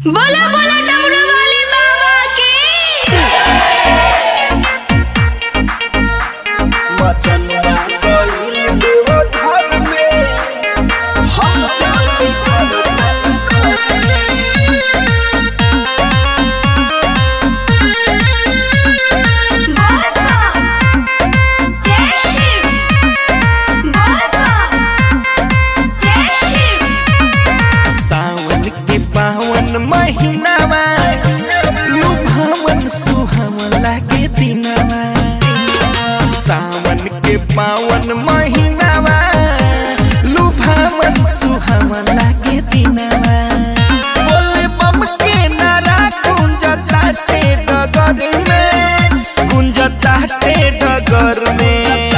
बोला बोला डमरू वाले बाबा की मचनुआ गइल देव घर में हम जानी घर बाबा जय शिव बाबा जय शिव सावन के पावन महीनावा लुभावन सुहावन लागे दिनवा सावन के पावन महीनावा लुभावन सुहावन लागे दिनवा बोले बम के नारा कुंजताटे डगर में कुंजताटे डगर में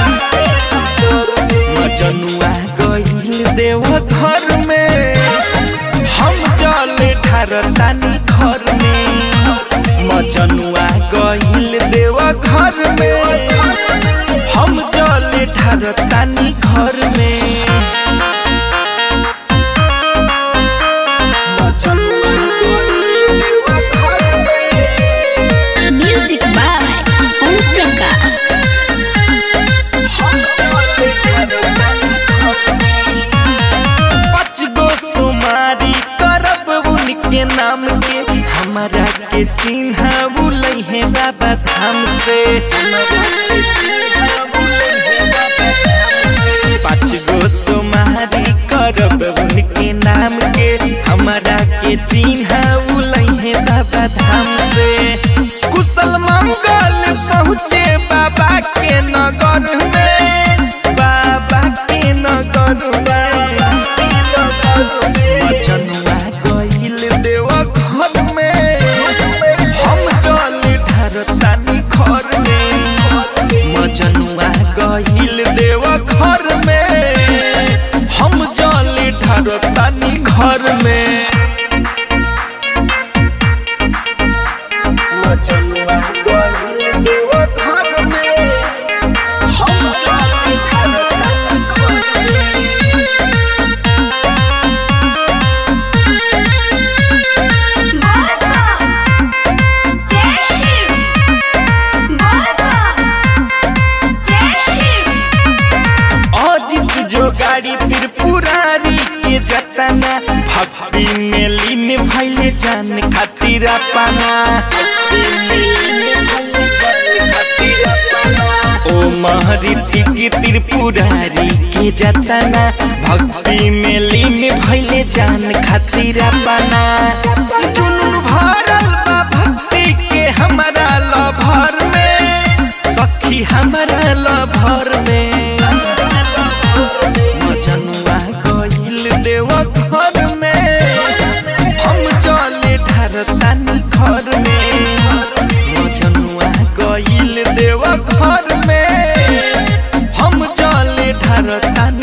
मजनुआ गइल देव घर में हम जल ढारतानी घर में मजनुआ गइल देव घर में हम जल ढारतानी घर में मजनुआ गइल देव घर में म्यूजिक बाय ओम प्रकाश पाँच गो सोमारी करब उनके नाम के हमारा के चिन्ह बुलै है बाबा धाम से पाँच गो सोमारी करब उनके नाम के हमारा के चिन्ह बुलै है बाबा धाम से कुशल मंगल पहुँचे बाबा के नगर में बाबा के नगर में मचनुआ गइल देव घर में हम जल ढारतानी घर में मचनुआ गइल देव घर में हम जल ढारतानी घर में मचनुआ गइल देव घर में हम जल ढारतानी घर में बाबा जय शिव बाबा जय शिव अजित जो गाड़ी फिर पुरारी के जतना भक्ति में लीन भइले जान खातिर अपना ओ महरीति की त्रिपुरारी के जतना भक्ति में लीन भइले जान खातिर अपना जुनून भरल बा भक्ति के हमारा लभर में सखी हमारा लभर में मजनुआ गइल देव घर में हम जल ढारतानी घर में मजनुआ गइल देव घर में हम जल ढारतानी